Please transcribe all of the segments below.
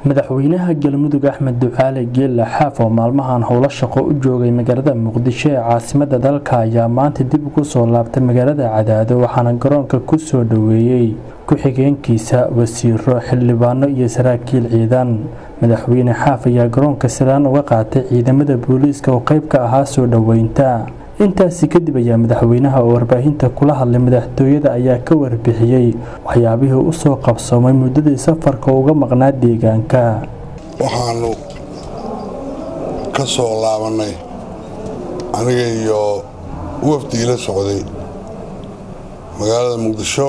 madaxweynaha galmudug axmed ducaale geelle xaaf oo maalmahan howlo shaqo u joogay magaalada muqdisho ee caasimada dalka ayaa maanta dib ugu soo laabtay magaalada cadaado waxaana garoonka ku soo dhoweeyey ku-xigeenkiisa wasiiro xildhibaano iyo saraakiil ciidan madaxweyne xaaf ayaa garoonka salaan uga qaatay ciidamada booliiska oo qayb ka ahaa soo dhoweynta intaasi kadib ayaa madaxweynaha oo warbaahinta kula hadlay madaxtooyada ayaa ka warbixiyey waxyaabihii u soo qabsoomay muddadii safarka uga maqnaa deegaanka waxaanu ka soo laabannay aniga iyo wafdigii la socday magaalada muqdisho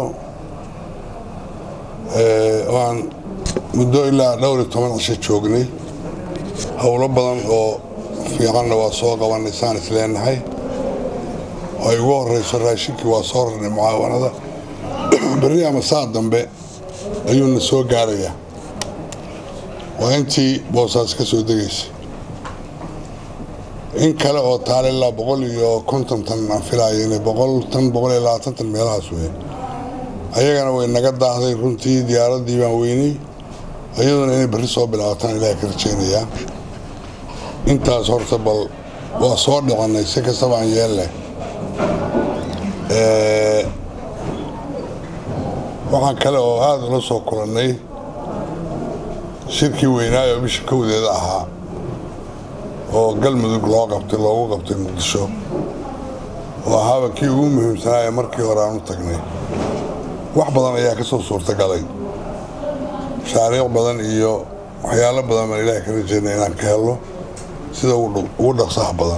waan muddo ilaa dhowr iyo toban cisho joognay howlo badan oo fiicanna waa soo qabannay saan is leenahay ay ugu horeyso raashinkii waa soo rarnay mucaawanada berri ama saa dambe ayuuna soo gaarayaa waa intii boosaas ka soo degaysa in kale oo taale ilaa boqol iyo konton tan aan filaayo inay boqol tan boqol iyo labaatan tan meelahaas wey ayagana way naga daahday runtii diyaaraddii baan weynay iyaduna inay berri soo bilaabataan ilaaha ka rajaynayaa intaas horta bal waa soo dhicannay si kastaba aan yeelleh waxaan kale oo aada ula soo kulannay shirkii weynaayo bisha kowdeeda ahaa oo galmudug loo qabtay loogu qabtay muqdisho oo ahaaba kii ugu muhiimsanaaye markii hore aan u tagnay wax badan ayaa ka soo suurtagalay mashaariic badan iyo waxyaalo badan baan ilaahay ka rajaynay inaan ka helno sida ugu dhaqsaha badan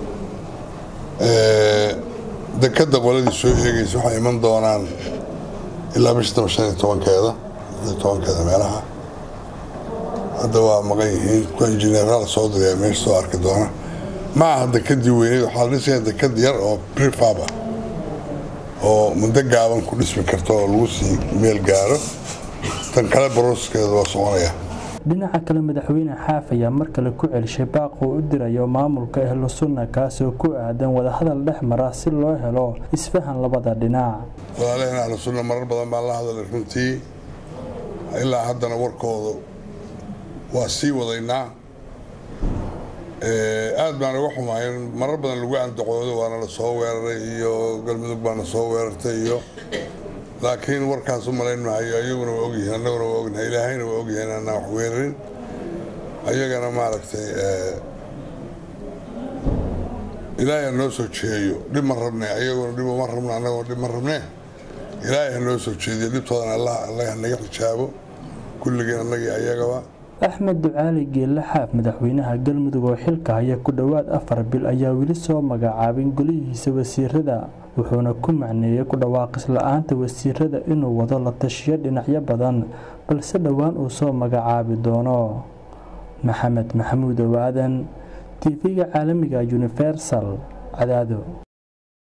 dekadda qoladii soo eegaysa waxay iman doonaan ilaa bisha taba shan iyo tobankeeda iyo tobankeeda meelaha hadda waa maqan yihiin kuwa injineeraal soo diraya meesha soo arki doona ma aha dekadii weyneed waxaa la dhisaya dekad yar oo prefab ah oo muddo gaaban ku dhismi karto oo lagu sii meel gaaro tan kale barooskeeda waa soconaya dhinaca kale madaxweyne xaaf ayaa mar kale ku celishay baaq uu u dirayo maamulka ahlu sunna kaasoo ku aadan wadahadal dhex mara si loo helo isfahan labada dhinac walaalaheen ahlu sunna marar badan baan la hadalay runtii ilaa haddana warkoodu waa sii wadaynaa aad baan uga xumaay in marar badan lagu andacoodo waana la soo weeraray iyo galmudug baana soo weerartay iyo laakiin warkaas u malayn maayo ayaguna waa ogyihiin annaguna waa ognahay ilaahayna waa ogyahay inaanaan wax weerarin ayagana maaragtay ilaahay ha noo soo jeeyo dhib ma rabne ayaguna dhib uma rabno annaguna dhib ma rabne ilaahay ha noo soo jeediyo dhibtoodan allah allaga hanaga xijaabo kulligeen annagii ayagaba axmed ducaali geelle xaaf madaxweynaha galmudug oo xilka haya ku dhowaad afar bil ayaa weli soo magacaabin golihiisa wasiirada wuxuuna ku macneeyey ku dhawaaqis la-aanta wasiirada inuu wado la tashiyo dhinacyo badan balse dhowaan uu soo magacaabi doono maxamed maxamuud owaadan tv-ga caalamiga universal cadaado